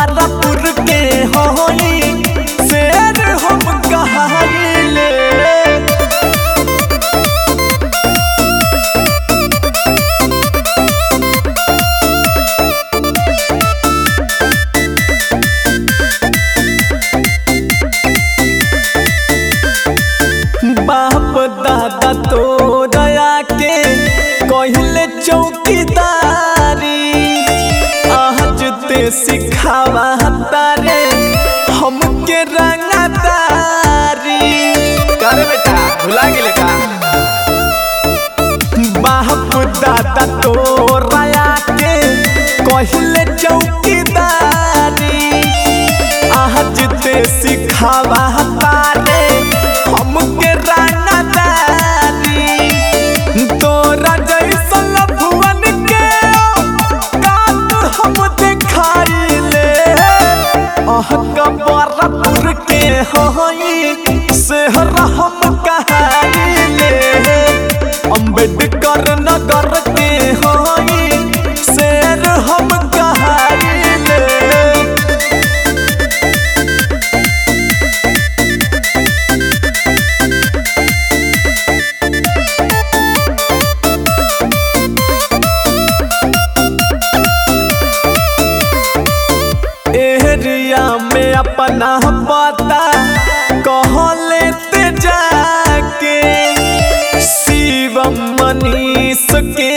बहरापुर के होई शेर हम कहाइले बाप दादा तो दया के कहले चौकीदारी आज ते सिखावा तारे हमके रंगदारी कर बेटा भुला गेले का बाप दादा तो रया के कहले चौकीदारी आज ते सिखावा तारे हमके रंगदारी तोरा जैसन भुवन के कात हम देखाइले अह कबरपुर के होई शहर हम कहाइले अम्बेडकर नगर के होई शेर हम कहाइले एरिया में अपना पता कह लेते जाके शिवम मनीष के